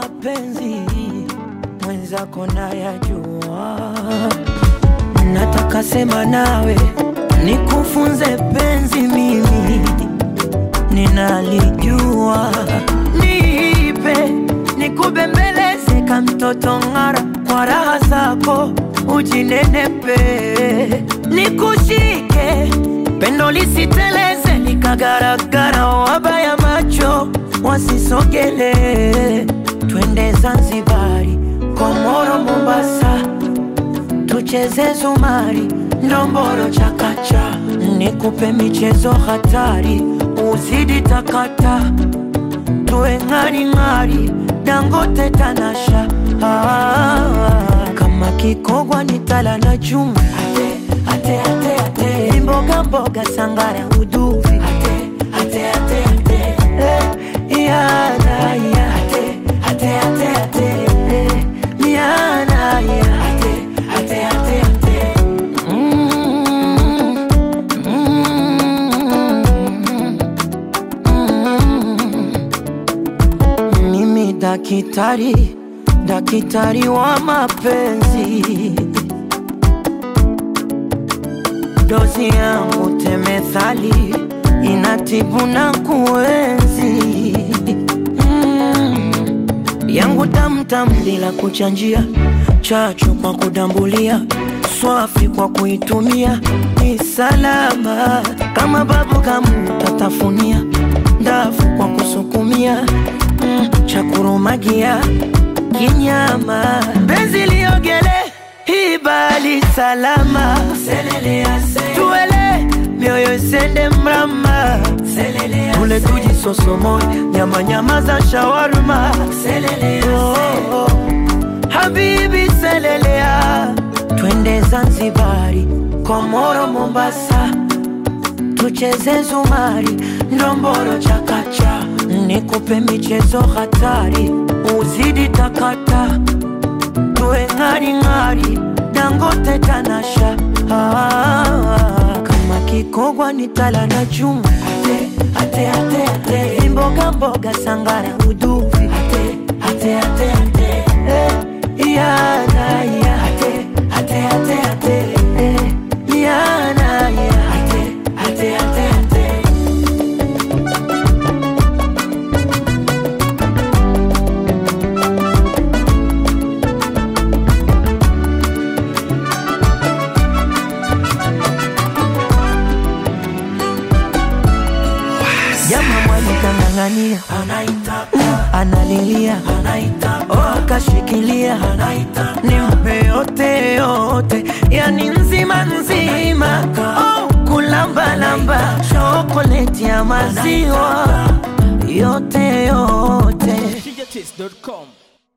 mapenzi mwenzako nayajua, nataka sema nawe nikufunze penzi, mimi ninalijua, nipe nikubembeleze ka mtoto ng'ara, kwa raha zako ujinenepe, nikushike pendo lisiteleze likagaragara, wabaya macho wasisogele, twende Zanzibari, Komoro, Mombasa, tucheze zumari, ndomboro, chakacha, nikupe michezo hatari, uzidi takata, tuwe ng'aring'ari, Dangote, Tanasha, ah, kama kikogwa ni tala na chuma, ate, ate, ate, ate, mboga mboga, sangara, uduvi, ate, ate, ate, ate, eh, yana, ya, ate, ate, ate, ate, eh, yana, ya, ate, ate, ate, ate. Mm, mm, mm. Mimi dakitari, dakitari wa mapenzi, dozi yangu temethali inatibu na kuenzi mm. yangu tamtam bila kuchanjia, chachu kwa kudambulia, swafi kwa kuitumia, ni salama kama babu kamu tatafunia, ndafu kwa kusukumia mm. cha kurumagia kinyama, benzi liogele hibali salama, tuele mioyo isende mrama, tule tujisosomoe nyama nyama za shawarma, oh, oh. Habibi selelea, twende Zanzibari, Komoro, Mombasa, tucheze zumari, ndomboro, chakacha, nikupe michezo hatari, uzidi takata, tuwe ng'aring'ari, Dangote, Tanasha, ah, kama kikogwa ni tala na chuma, ate, ate, ate, ate, mboga mboga, sangara, uduvi, ate, ate, ate, ate, eh, yana, ya, ate, ate, ate, ate, eh, yana, ya, ate, ate, ate, ate. Jama mwali kang'ang'ania, analilia, oh, akashikilia, nimpe yote yote, yani nzima nzima, oh, kulambalamba, chokoleti ya maziwa yote yote. djtist.com